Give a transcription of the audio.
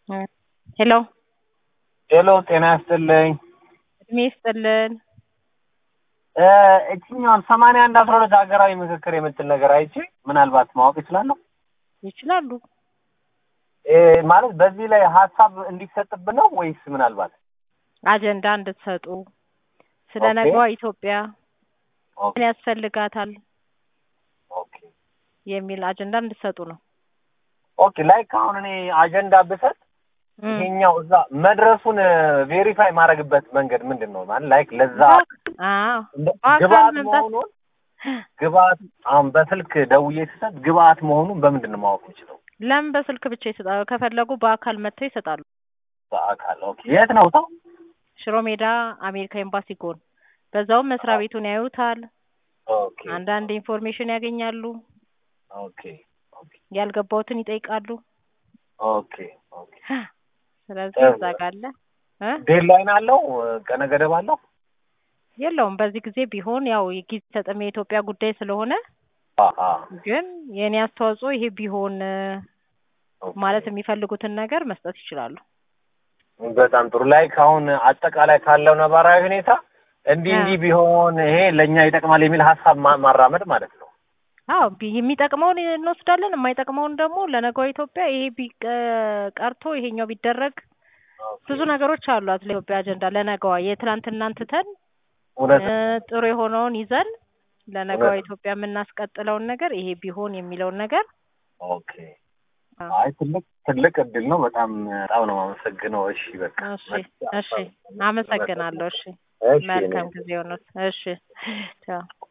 ሄሎ ሄሎ ጤና ይስጥልኝ። እድሜ ይስጥልን። እችኛዋን ሰማንያ አንድ አስራ ሁለት ሀገራዊ ምክክር የምትል ነገር አይቼ ምናልባት ማወቅ ይችላለሁ ይችላሉ። እ ማለት በዚህ ላይ ሀሳብ እንዲሰጥብን ነው ወይስ ምናልባት አጀንዳ እንድትሰጡ ስለ ኦኬ። ነገዋ ኢትዮጵያ ኦኬ ምን ያስፈልጋታል ኦኬ የሚል አጀንዳ እንድትሰጡ ነው። ኦኬ ላይክ አሁን እኔ አጀንዳ ብሰጥ እም። ይሄኛው እዛ መድረሱን ቬሪፋይ ማድረግበት መንገድ ምንድን ነው? ማለት ላይክ ለዛ አዎ እንደ በአካል ግብአት መምጣት መሆኑን ግብአት አሁን በስልክ ደውዬ ስሰጥ ግብአት መሆኑን በምንድን ነው ማወቅ የምችለው? ለምን በስልክ ብቻ ይሰጣሉ? ከፈለጉ በአካል መጥተው ይሰጣሉ። በአካል ኦኬ። የት ነው ሰው? ሽሮ ሜዳ አሜሪካ ኤምባሲ ጎን። በዛውም መስሪያ ቤቱን ያዩታል። ኦኬ አንዳንድ ኢንፎርሜሽን ያገኛሉ። ኦኬ ኦኬ ያልገባውትን ይጠይቃሉ። ኦኬ ኦኬ። ስለዚህ ጥሩ። እዛ ጋር አለ እ ዴድላይን አለው? ቀነ ገደብ አለው? የለውም በዚህ ጊዜ ቢሆን ያው የጊዜ ሰጥም የኢትዮጵያ ጉዳይ ስለሆነ አአ ግን የእኔ አስተዋጽኦ ይሄ ቢሆን እ ኦኬ። ማለት የሚፈልጉትን ነገር መስጠት ይችላሉ። በጣም ጥሩ። ላይክ አሁን አጠቃላይ ካለው ነባራዊ ሁኔታ እንዲህ አ። እንዲህ ቢሆን ይሄ ለእኛ ይጠቅማል የሚል ሀሳብ ማ- ማራመድ ማለት ነው። አዎ ቢ- የሚጠቅመውን እንወስዳለን፣ የማይጠቅመውን ደግሞ ለነገዋ ኢትዮጵያ ይሄ ቢቀ- ቀርቶ ይሄኛው ቢደረግ ብዙ ነገሮች አሏት ለኢትዮጵያ አጀንዳ ለነገዋ የትናንትናን ትተን እውነት እ ጥሩ የሆነውን ይዘን ለነገዋ እውነት። ኢትዮጵያ የምናስቀጥለውን ነገር ይሄ ቢሆን የሚለውን ነገር ኦኬ። አ፣ አይ ትልቅ ትልቅ እድል ነው። በጣም በጣም ነው የማመሰግነው። እሺ በቃ እሺ እሺ አመሰግናለሁ። እሺ እሺ መልካም እኔ- ጊዜ ሆኖት። እሺ ቻው